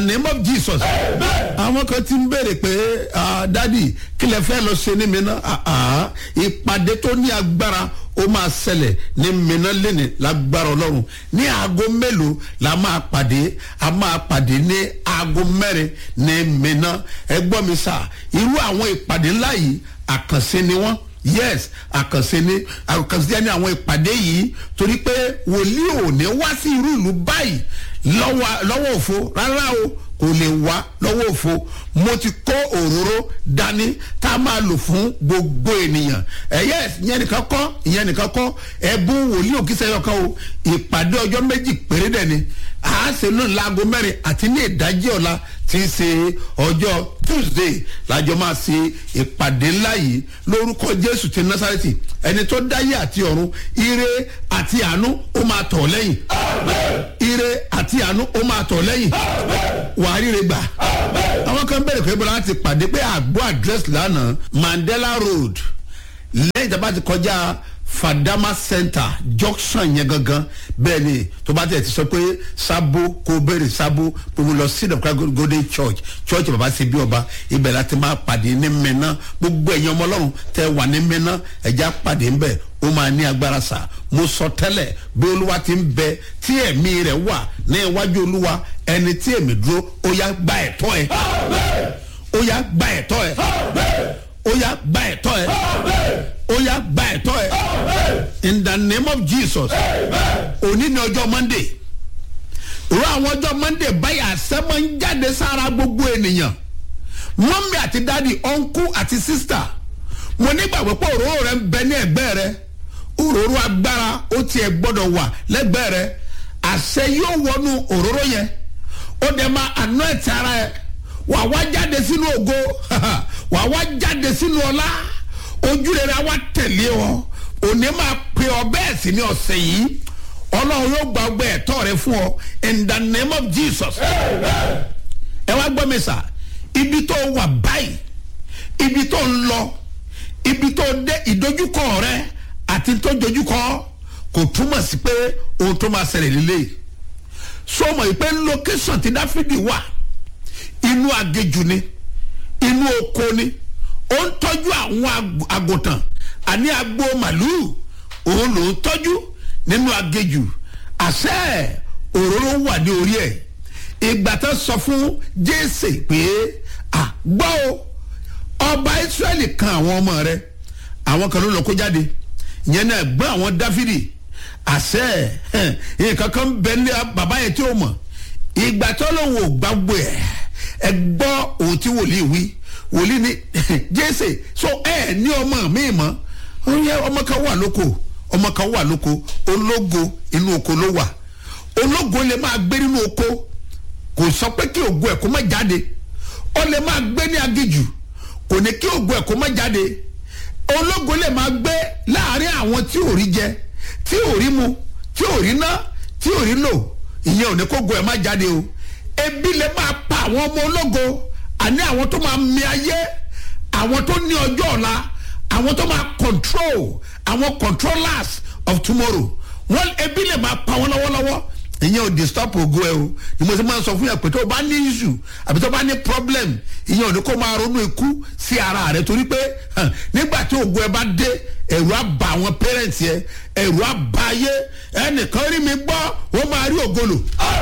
name of jesus àwọn kan ti ń béèrè pé ah, dádì kí lè fẹ́ lọ ṣe ní mìíràn ìpàdé tó ní agbára ó máa ṣẹlẹ̀ ní mìíràn lẹ́nì lágbára ọlọ́run ní aago mélòó la máa pàdé a máa pàdé ní aago mẹ́rin ní mìíràn ẹ gbọ́ mi sà irú àwọn ìpàdé ńlá yìí àkànṣe ni wọ́n yes àkànṣe ni àkànṣe ni àwọn ìpàdé yìí torí pé wòlíì ò ní wá sí irú ìlú báyìí lọ́wọ́ lọ́wọ́ òfo rárá o kò lè wá lọ́wọ́ òfo mo ti kó òróró dání tá a máa lò fún gbogbo ènìyàn ẹ yes ìyẹn nìkan kọ́ ìyẹn nìkan kọ́ ẹ̀bùn wòlíì òkìsẹ́ yọkan o ìpàdé ọjọ́ méjì péré dẹ̀ ni a ṣe lónìí láago mẹ́rin àti ní ìdájí ọ̀la tí í ṣe ọjọ́ tuesday lájọ máa ṣe ìpàdé ńlá yìí lórúkọ jésù ti násàrẹ́tì ẹni tó dáyé àti ọ̀run ire àti àánú ó máa tọ̀ lẹ́yìn ire àti àánú ó máa tọ̀ lẹ́yìn wàá ríre gbà àwọn kan bẹ̀rẹ̀ pé bọ́lá ti pàdé pé àgbo àdírẹ́sì lánàá mandela road lẹ́yìn tí a bá ti kọjá fadama center junction yẹn gangan bẹ́ẹ̀ ni tó bá tẹ̀ ti sọ pé sábó kó bẹ̀rẹ̀ sábó pé mo lọ sí ìdọ̀kúrá golden church church bàbá ṣe bí ọba ibẹ̀ láti máa pàdé ní mẹ́ná gbogbo ẹ̀yin ọmọ ọlọ́run tẹ wà ní mẹ́ná ẹ̀já pàdé ń bẹ̀ ó máa ní agbára sá mo sọ tẹ́lẹ̀ bí olúwa ti ń bẹ tí ẹ̀mí rẹ̀ wà ní iwájú olúwa ẹni tí èmi dúró ó yá gba ẹ̀tọ́ ẹ̀ ó yá gba ẹ̀tọ́ ẹ̀ ó yá gba ẹ̀tọ́ ẹ̀ ó yá gba ẹ̀tọ́ ẹ̀ in the name of jesus òní ni ọjọ́ monday òru àwọn ọjọ́ monday báyìí àṣẹmọ́ ń jáde sára gbogbo ènìyàn mọ́mí àti dádì ọ̀nkú àti sísítà mo nígbàgbọ́ pé òróró rẹ ń bẹ ní ẹ̀gbẹ́ rẹ òróró agbára ó tiẹ̀ gbọ́dọ̀ wà lẹ́gbẹ́ rẹ àṣẹ yóò wọnú òróró yẹn ó dẹ̀ máa àná ẹ̀ tí ara ẹ̀ wà wá jáde sínú ògo wà wá jáde sínú ọlá ojú rere wa tẹ̀lé ọ òní máa pe ọ bẹ́ẹ̀ sì ní ọ̀sẹ̀ yìí ọlọ́run yóò gba ọgbẹ́ ẹ̀tọ́ rẹ fún ọ in the name of jesus ẹ wá gbọ́ mi sà ibi tó wà báyìí ibi tó ń lọ ibi tó dé ìdojúkọ rẹ àti tó dojúkọ kò túmọ̀ sí pé ohun tó máa ṣẹlẹ̀ lílé sọmọ yìí pé location ti dáfídì wà inú agéjù ni inú oko ni ó ń tọ́jú àwọn àgùntàn àní agbo màlúù òun ló ń tọ́jú nínú agéjù àṣẹ òróró wà ní orí ẹ̀ ìgbà tó sọ fún jésè pé àgbọ́ o ọba israẹli kan àwọn ọmọ rẹ àwọn kan ló lọ kó jáde ìyẹn náà gbọ́ àwọn dáfídì àṣẹ nǹkan kan bẹ ní bàbá yẹn tí ó mọ̀ ìgbà tó lóun ò gbàgbọ́ ẹ̀ ẹ gbọ́ òun tí wòlíì wí wòlíì ní jésè so ẹ ní ọmọ mi mọ́ ó yẹ ọmọ kan wà lóko ọmọ kan wà lóko ológo inú oko ló wà ológo lè máa gbé nínú oko kò sọ pé kí ògo ẹ̀ kó má jáde ó lè máa gbé ní agijù kò ní kí ògo ẹ̀ kó má jáde ológo lè máa gbé láàrin àwọn tí ò rí jẹ tí ò rí mu tí ò rí ná tí ò rí lò ìyẹn ò ní kó ògo ẹ̀ má jáde o ebi lè máa pa àwọn ọmọ ológo àní àwọn tó máa mi ayé àwọn tó ní ọjọ́ ọ̀la àwọn tó máa control àwọn controllers of tomorrow wọn ebi lè máa pa wọn lọ́wọ́lọ́wọ́ ìyẹn ò disturb ògo ẹ o ni mo ti máa sọ fún yà pé tó o bá ní issue àbí tó o bá ní problem ìyẹn ò ní kó máa ronú ikú sí ara rẹ torí pé nígbà tí ògo ẹ bá dé ẹ̀rù á bà àwọn parents yẹ ẹ̀rù á bà ayé ẹnìkan rí mi gbọ́ ó máa rí ògolo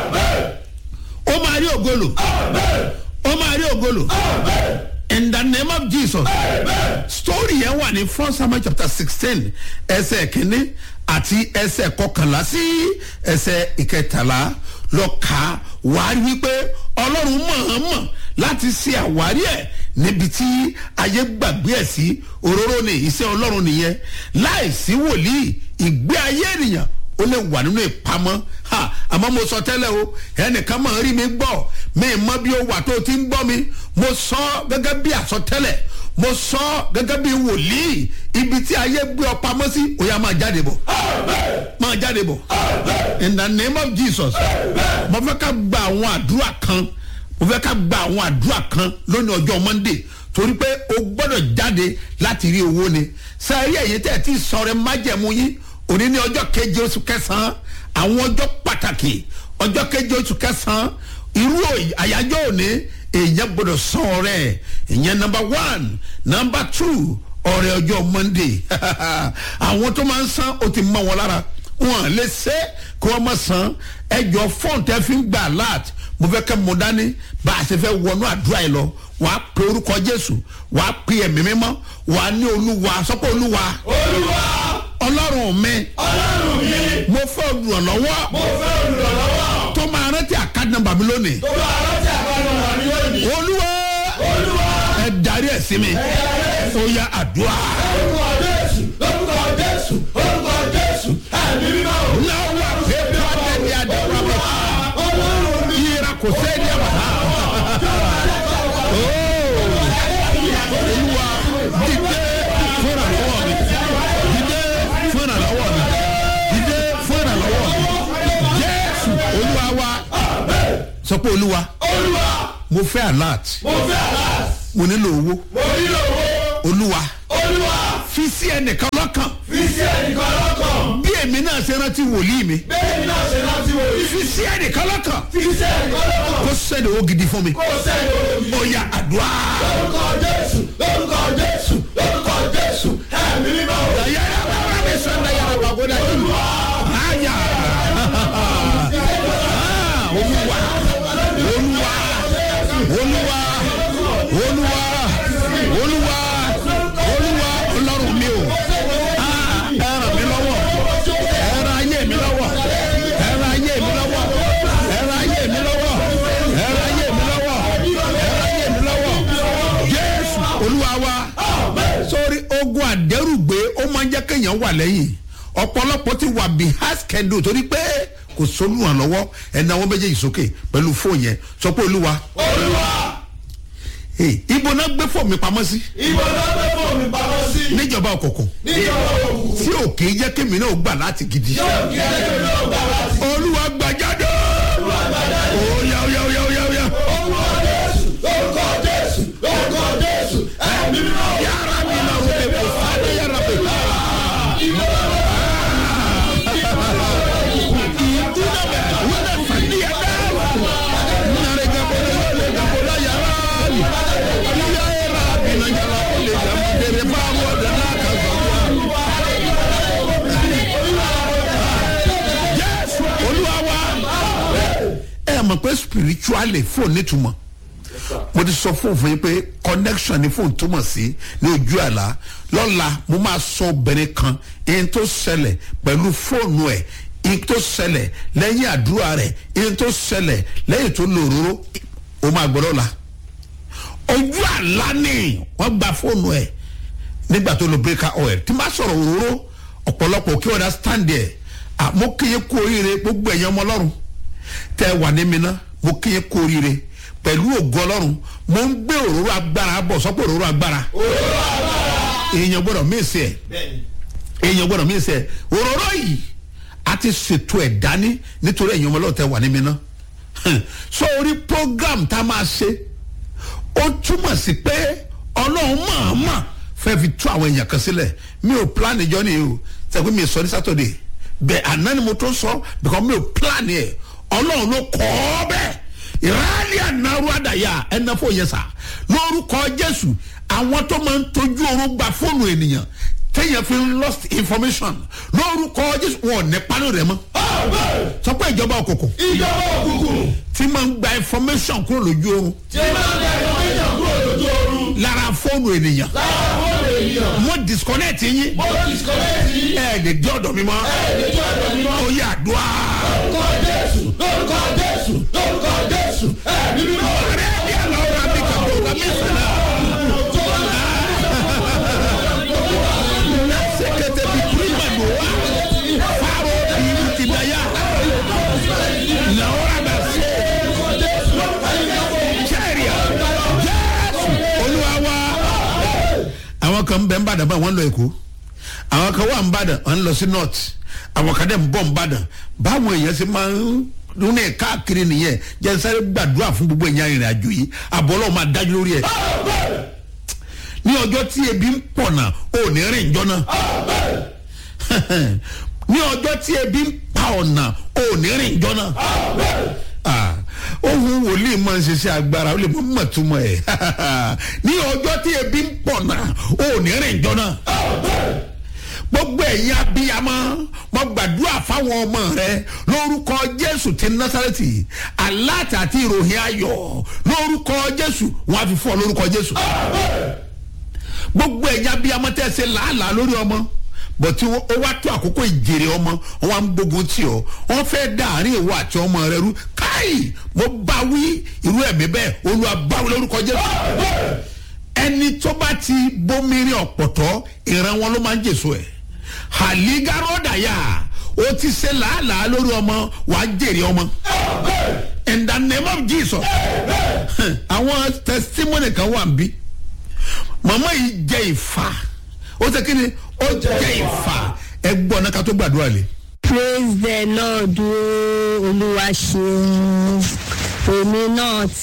ó máa rí ògolo ó máa rí ògolo in the name of jesus story yẹn wà ní first samuel chapter sixteen ẹsẹ̀ kínní àti ẹsẹ̀ kọkànlá sí ẹsẹ̀ ìkẹtàlá lọ kà á wàá rí wípé ọlọ́run mọ̀ọ́mọ̀ láti ṣe àwárí ẹ̀ níbi tí ayé gbàgbé ẹ̀ sí òróró ni iṣẹ́ ọlọ́run nìyẹn láìsí wòlíì ìgbé ayé ènìyàn ó lè wà nínú ìpamọ́ ha àmọ́ mo sọ tẹ́lẹ̀ o ẹnìkan máa rí mi gbọ́ mi mọ bí ó wà tó o ti ń gbọ́ mi mo sọ gẹ́gẹ́ bí àsọtẹ́lẹ̀ mo sọ gẹ́gẹ́ bí wòlíì ibi tí ayé gbé ọ pamọ́ sí ó yá máa jáde bọ̀ máa jáde bọ̀ in the name of jesus mo fẹ́ ká gba àwọn àdúrà kan mo fẹ́ ká gba àwọn àdúrà kan lónìí ọjọ́ monday torí pé o gbọ́dọ̀ jáde láti rí owó ni sẹ́yìn ẹ̀yìn tẹ̀ tí sọ̀rọ̀ májẹ̀mú yín òní ní ọjọ́ keje oṣù kẹsàn-án àwọn ọjọ́ pàtàkì ọjọ́ keje oṣù kẹsàn-án irú àyájọ́ òní èèyàn gbọ́dọ̀ san ọ̀rẹ́ ìyẹn number one number two ọ̀rẹ́ ọjọ́ monday àwọn tó máa ń san ó ti mọ wọn lára wọn lè ṣe kí wọ́n má san ẹjọ́ fọ́ọ̀n tẹ́ fi ń gbà alert mo fẹ́ kẹ́ mo dání bá a ṣe fẹ́ wọnú àdúrà yìí lọ wàá pe orúkọ jésù wàá pe ẹ̀mí mímọ́ wàá ní olúwa sọ́kọ́ olúwa olúwa ọlọ́run mi ọlọ́run mi mo fẹ́ olùrànlọ́wọ́ mo fẹ́ olùrànlọ́wọ́ tó máa rántí àkáàdì nọ́mbà mi lónìí tó bá rántí àbánu wà ní lónìí olúwa olúwa ẹ darí ẹ̀ sí mi ó yá àdúrà. orúkọ jésù lórúkọ jésù orúkọ jésù ẹ̀mí mímọ́ o. náwó àpèjọ àtẹ̀lé àdéhùn àbọ̀ ọlọ́run mi yíra kò sẹ́ni àbàtà. olúwa dìde fúnra lọ́wọ́ mi dìde fúnra lọ́wọ́ mi dìde fúnra lọ́wọ́ mi jésù olúwa wa sọ pé olúwa olúwa mo fẹ́ alert mo fẹ́ àlá mo nílò owó mo nílò owó olúwa olúwa fi sí ẹnìkan lọ́kàn fi sí ẹnìkan lọ́kàn bí èmi náà ṣe rántí wòlíì mi bẹ́ẹ̀ ni náà ṣe láti wò yìí fi sí ẹnìkan lọ́kàn fi sí ẹnìkan lọ́kàn kó sẹ́ni owó gidi fún mi kó sẹ́yìn olómi. ó yá àdúrà. lórúkọ jésù lórúkọ jésù lórúkọ jésù ẹ̀mí mímọ́ o. yàrá bàbá mi sọ̀rọ̀ yàrá bàbá mi sọ̀rọ̀ àyà olúwa olúwa olúwa olúwa olúwa olúwa ọlọ́run mi o Ah, ẹ ràn mí lọ́wọ́ ẹ ràn ayé mi lọ́wọ́ ẹ ràn ayé mi lọ́wọ́ ẹ ràn ayé mi lọ́wọ́ ẹ ràn ayé mi lọ́wọ́ ẹ ràn ayé mi lọ́wọ́ jésù olúwa wa sórí ogun àdẹ́rùgbé ó máa ń jẹ́ kéèyàn wà lẹ́yìn ọ̀pọ̀lọpọ̀ ti wà behind schedule torí pé kò sólùwàn lọ́wọ́ ẹ̀nà àwọn méjèèjì sókè pẹ̀lú fóònù yẹn sọ pé olúwa olúwa hey, ibo náà gbé fóònù mi pamọ́ sí ìbò náà fẹ́ fún mi pamọ́ sí. níjọba òkùnkùn níjọba òkùnkùn tí ò kì í jẹ́ kémi náà gbà láti gidi yóò kí ẹgbẹ́ náà gbà láti. olúwa gbàjáde oya oya oya oya oya orúkọ jésù lórúkọ jésù lórúkọ jésù ẹ̀mí mímọ́ o. yàrá mi náà rò pé kò sáré yàrá pé ẹ mọ̀ pé spiritually fóònù nítumọ̀ mo ti sọ fóònù fún yín pé connection ni fóònù túmọ̀ sí ní ojú àlá lọ́la mo máa sọ obìnrin kan ihun tó ṣẹlẹ̀ pẹ̀lú fóònù ẹ̀ ihun tó ṣẹlẹ̀ lẹ́yìn àdúrà rẹ̀ ihun tó ṣẹlẹ̀ lẹ́yìn tó lò òróró o máa gbọ́ lọ́la ojú àlá ni wọ́n gba fóònù ẹ̀ nígbà tó lo breaker oil tí n bá sọ̀rọ̀ òróró ọ̀pọ̀lọpọ̀ kí wọ́n dá stand ẹ̀ mo kéye kú oríire gbogbo ẹ̀yàn ọmọ ọlọ́run tẹ́ wà ní mi ná mo kéye kú oríire pẹ̀lú ògo ọlọ́run mo ń gbé òróró agbára bọ̀ sọ́pọ̀ òróró agbára èèyàn gbọ́dọ̀ mísì ẹ̀ bẹ́ẹ̀ni èèyàn gbọ́dọ̀ mísì ẹ̀ òróró yìí a ti ṣètò ẹ̀ dání nítorí ẹ̀yàn ọmọ ọlọ́run tẹ́ wà ní mi ná so orí program tá a máa ṣe ó túmọ̀ sí pé ọlọ́run mọ̀ọ́mọ̀ fẹ́ fi tú àwọn èèyàn kan sílẹ̀ mi ò plan ìjọ ni o sẹ́gun mi sọ ní sátọ̀dẹ̀ bẹ́ẹ̀ àná ni mo tó sọ because mi ò plan yẹ ọlọ́run ló kọ́ ọ bẹ́ẹ̀ ìrálẹ̀ ànáru àdàyà ẹ̀nà fún yẹn sà lórúkọ jésù àwọn tó máa ń tọ́jú oorun gba fóònù ènìyàn téèyàn fi ń lost information lórúkọ jésù wọn ò ní pálí rẹ mọ́ sọ pé ìjọba òkùnkùn ìjọba òkùnkùn tí máa ń gba information kúrò lójú oorun tí máa ń gba ìfọ̀mẹ́sàn kúrò lójú oorun lára fóònù ènìyàn lára fóònù ènìyàn mo disconnect yín mo disconnect yìí ẹ lè dé ọ̀dọ̀ mi mọ́ ẹ̀ẹ́dẹ̀jọ́ ẹ̀dọ̀ mi mọ́. ó yà dùá. lórúkọ jésù lórúkọ jésù lórúkọ jésù ẹ̀mí mímọ́. ọ̀rẹ́ bí àlọ́ ra mi kàdó ra mi sànà. sekete bi kuri ma do wa faro bi ti da ya na ora da se sẹ́ríà jésù olúwa wa. àwọn kan bẹ ń bàdàn báyìí wọ́n lọ èkó àwọn kan wà ń bàdàn wọ́n lọ sí north àwọn kan dẹ̀ ń bọ̀ ń bàdàn báwọn èèyàn ṣe máa ń lónà ẹ̀ káàkiri nìyẹn jẹ́ sáré gbàdúrà fún gbogbo èèyàn ìrìn àjò yìí àbọ̀lọ́ máa dájú lórí ẹ̀ ní ọjọ́ tí ebi ń pọ̀ náà ò ní rìn jọ náà ní ọjọ́ tí ebi ń pa ọ̀nà ò ní rìn jọ náà Ah, ohun wòlíì máa ń ṣiṣẹ́ agbára ó lè mọ mọ̀túmọ̀ ẹ̀ ní ọjọ́ tí ebi ń pọ̀ náà ó ní rìn jọ náà gbogbo ẹ̀yin abiyamọ mo gbàdúrà fáwọn ọmọ rẹ lórúkọ jésù ti násàrẹ́tì aláàtì àti ìròyìn ayọ̀ lórúkọ jésù wọn á fi fún ọ lórúkọ jésù gbogbo ẹ̀yin abiyamọ tẹ́ ẹ ṣe làálàá lórí ọmọ bọ̀tí ó wá tó àkókò ìjèrè ọmọ wọn á ń gbógun tì ọ wọn fẹ́ dá àárín ìwọ àti ọmọ rẹ rú káì mo bá wí irú ẹ̀mí bẹ́ẹ̀ olúwa báwo lórúkọ jésù ẹni tó bá ti bómìnrin ọ̀pọ̀tọ́ ìran wọn ló máa ń jèso ẹ̀ haligarodaya o ti ṣe làálàá lórí ọmọ wàá jèrè ọmọ in the name of jesus àwọn testimony kan wà bí màmá yìí jẹ ìfà ó ṣe kí ni ó jẹ ìfà ẹ gbọ́ náà ká tó gbàdúrà lé. praise the lord o olúwa ṣeun èmi náà ti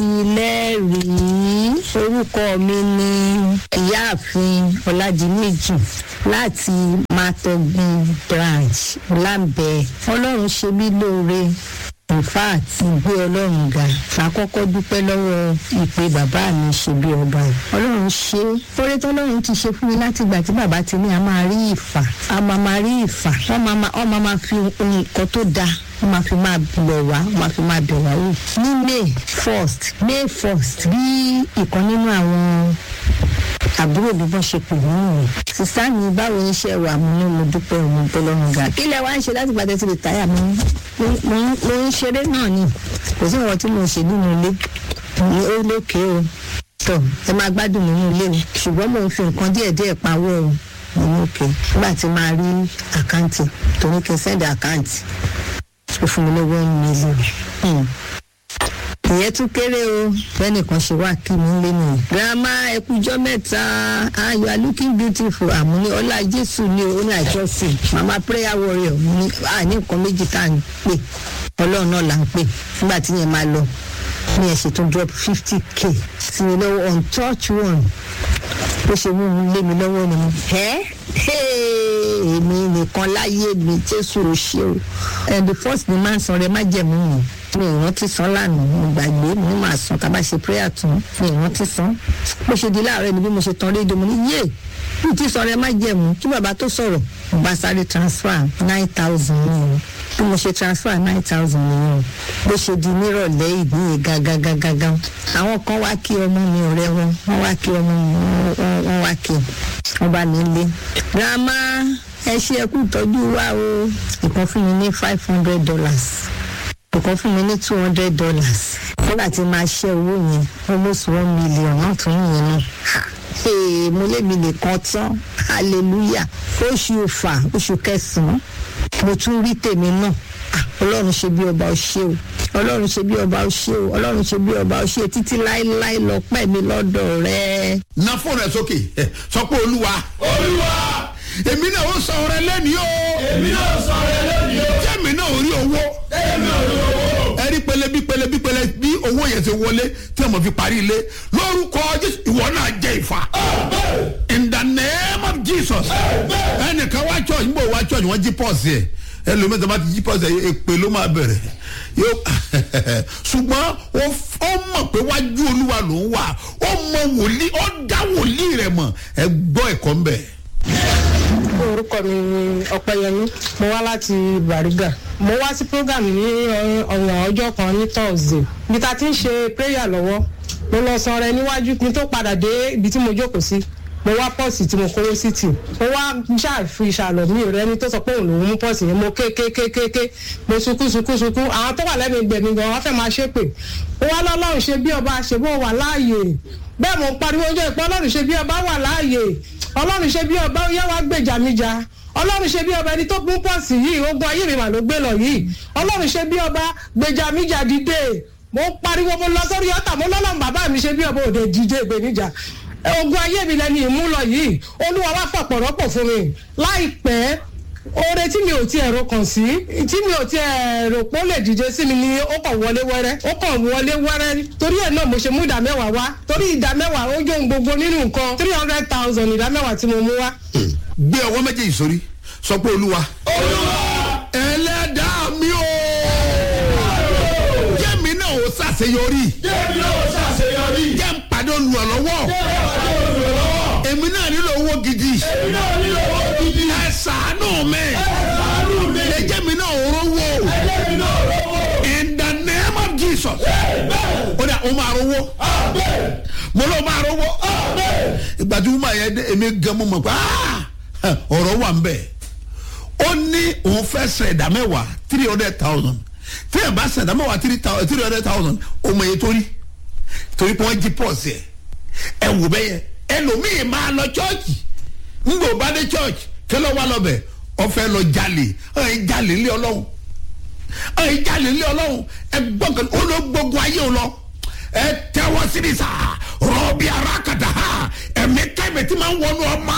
lẹ́rìí orúkọ mi ní ìyáàfin ọ̀làdìmẹ́jì láti matogun branch lambẹ ọlọ́run ṣe mí lóore in fact gbé ọlọ́run ga àkọ́kọ́ dúpẹ́ lọ́wọ́ ìpè bàbá mi ṣe bí ọba yìí ọlọ́run ṣe oore tọ́lọ́run ti ṣe fún mi láti ìgbà tí bàbá ti ní a máa rí ìfà a máa máa rí ìfà wọ́n máa máa wọ́n máa máa fi nǹkan tó dáa wọ́n máa fi máa bẹ̀ wá wọ́n máa fi máa bẹ̀ wá wò ní may first may first bí ìkan nínú àwọn àbúrò mi bọ́ ṣe pè mí rìn sísá mi báwo ni iṣẹ́ wà mú ní mo dúpẹ́ òun bọ́lọ́run ga kí lẹ wá ń ṣe láti gbàdé ti rìtáyà mi mo ń ṣeré náà ni kò sí ìwọ̀n tí mo ṣe nínú ilé ní ó lókè o tọ ẹ máa gbádùn nínú ilé o ṣùgbọ́n mo ń fi nǹkan díẹ̀díẹ̀ pawọ́ o nínú òkè nígbà tí máa rí àkáǹtì torí kí n sẹ́ndì àkáǹtì ó fún mi lówó one million ìyẹn tún kéré o bẹ́nìkan ṣe wá kí mi lé nìyí. grandma ẹkújọ́ mẹ́ta ah you are looking beautiful àmúni ọlá jésù ni o ní àjọsìn mama prayer warrior ní à ní nǹkan méjì tá à ń pè ọlọ́run náà là ń pè nígbà tí yẹn máa lọ ní ẹ̀ṣẹ̀ tó drop fifty k sí mi lọ́wọ́ on touch one bó ṣe mú mi lé mi lọ́wọ́ ni mo ẹ́ èmi nìkan láyé mi jésù ò ṣe o and the first ni máa ń san rẹ má jẹ̀mú mi mi ì rántí san lánàá mo gbàgbé mo ní màá san tá a bá ṣe prayer tún mi ì rántí san bó ṣe di láàárọ̀ ni bí mo ṣe tan rédíò mo ní yé bí tí san rẹ má jẹ̀mú kí bàbá tó sọ̀rọ̀ mo bá sáré transfer nine thousand nìyẹn bí mo ṣe transfer nine thousand nìyẹn bó ṣe di nírọ̀lẹ́ ìgbìyànjú gágágágágá àwọn kan wá kí ọmọ mi ọ̀rẹ́ wọn wọ́n wá kí ọmọ mi wọ́n wá kí wọ́n bá mi lé grandma ẹ ṣe ẹkú ìtọ́jú wa o ìkan fún mi ní five hundred dollars ìkan fún mi ní two hundred dollars nígbà tí máa ṣe owó yẹn almost one million náà tún yẹn náà ee mo lé mi nìkan tán hallelujah oṣù fà oṣù kẹsàn-án mo tún rí tèmi náà ọlọ́run ṣe bí ọba ó ṣe o ọlọ́run ṣe bí ọba ó ṣe o ọlọ́run ṣe bí ọba ó ṣe títí láéláé lọ pẹ́ mi lọ́dọ̀ rẹ. na fóònù ẹ sókè sọ pé olúwa olúwa èmi náà ó sọ ọrẹ lẹ́ni o èmi náà sọ rẹ lónìí o jẹ́mi náà ò rí owó èmi ò rí owó ẹ̀rí pẹlẹ bí pẹlẹ bí pẹlẹ bí owó yẹn ti wọlé tí a mọ̀ fi parí ilé lórúkọ jésù ìwọ náà jẹ ìfà in the name of jesus ẹnìkan wá church níbo wá church wọ́n jí pọ́ọ̀sì ẹ̀ ẹlòmíì tó bá ti jí pọ́ọ̀sì ẹ̀ èpè ló máa bẹ̀rẹ̀ yóò ṣùgbọ́n ó f- ó mọ̀ pé wájú olúwa ló ń wà ó mọ wòlíì ó dá wòlíì rẹ̀ mọ̀ ẹ gbọ́ ẹ̀kọ́ ń bẹ̀. orúkọ mi ni ọpẹyẹmí mo wá láti bariga mo wá sí program ní ọ̀wọ̀n ọjọ́ kan ní thursday ibi tá a ti ń ṣe prayer lọ́wọ́ mo lọ san rẹ níwájú kí n tó padà dé ibi tí mo jókòó sí mo wá pọ́ọ̀sì tí mo kówó sí tì mo wá ṣàfi ìṣàlọ̀ mi ò rẹ́ni tó sọ pé òun lòún mú pọ́ọ̀sì yẹn mo ké ké ké ké ké mo sunkún sunkún sunkún àwọn tó wà lẹ́nu ìgbẹ̀mí gan wọ́n fẹ́ máa ṣépè ó wá lọ́lọ́run ṣe bí ọba ṣe bó wà láàyè bẹ́ẹ̀ mo ń pariwo oúnjẹ ìpọ́ ọlọ́run ṣe bí ọba wà láàyè ọlọ́run ṣe bí ọba ó yá wá gbèjà mi jà ọlọ́run ṣe bí ọba ẹni tó mú pọ́ọ̀sì yìí ogun ayé mi mà ló gbé lọ yìí ọlọ́run ṣe bí ọba gbèjà mi jà dìde mo ń pariwo mo lọ sórí ọ̀tà mo lọ́lọ́run bàbá mi ṣe bí ọba òde dìde ìgbéníjà ogun ayé mi lẹni ìmúlọ yìí olúwa wá fọ̀pọ̀ rọ́pò fún mi láìpẹ́ oore tí mi ò tiẹ̀ ro kàn sí tí mi ò tiẹ̀ rò pé ó lè dìde sí mi ni ó kàn wọlé wẹ́rẹ́ ó kàn wọlé wẹ́rẹ́ torí ẹ̀ náà mo ṣe mú ìdá mẹ́wàá wá torí ìdá mẹ́wàá ó yóò gbogbo nínú nǹkan three hundred thousand ìdá mẹ́wàá tí mo mú wá. gbé ọwọ́ méjèèjì sórí sọ pé olúwa olúwa ẹlẹ́dàá mi o jẹ́mi náà ó ṣàṣeyọrí. ṣàṣeyọrí Jẹ́mi náà ṣàṣeyọrí. jẹ́ ń pàdé olùrànlọ́wọ́ Jẹ́mi náà olùrànlọ́wọ́. èmi náà nílò owó gidi Èmi náà nílò owó gidi. ẹ ṣàánú mi Ṣàánú mi. ẹ jẹ́ mi náà rówó Ẹlẹ́mi náà lọ́wọ́. in the name of jesus Amen. ó dà ó máa rówó Amen. mo ló máa rówó Amen. ìgbà tí wọ́n máa yẹ dé èmi gan mo mọ̀ pé ah, ọ̀rọ̀ wà ń bẹ̀ ó ní òun fẹ́ sẹ̀ ẹ̀dá mẹ́wàá three hundred thousand tí ẹ̀ bá sẹ̀ ẹ̀dá mẹ́wàá three thou- three hundred thousand ó mọ iye torí torí pé wọ́n jí pọ́ọ̀sì ẹ̀ ẹ̀ wò bẹ́yẹ ẹlòmíì máa lọ chọ́ọ̀chì ńgbò bá dé chọ́ọ̀chì kí ló wà lọ́bẹ̀ ọ̀fẹ́ lọ jalè ẹ̀ jalè ńlẹ̀ ọlọ́run ẹ̀ jalè ńlẹ̀ ọlọ́run ẹ̀ gbọ́ngàn ó ló gbógun ayé o lọ ẹ tẹ́wọ́ sí ni sá rọ́ọ̀bì arákàtà ẹ̀mí kẹ́mi tí máa ń wọnú ọmọ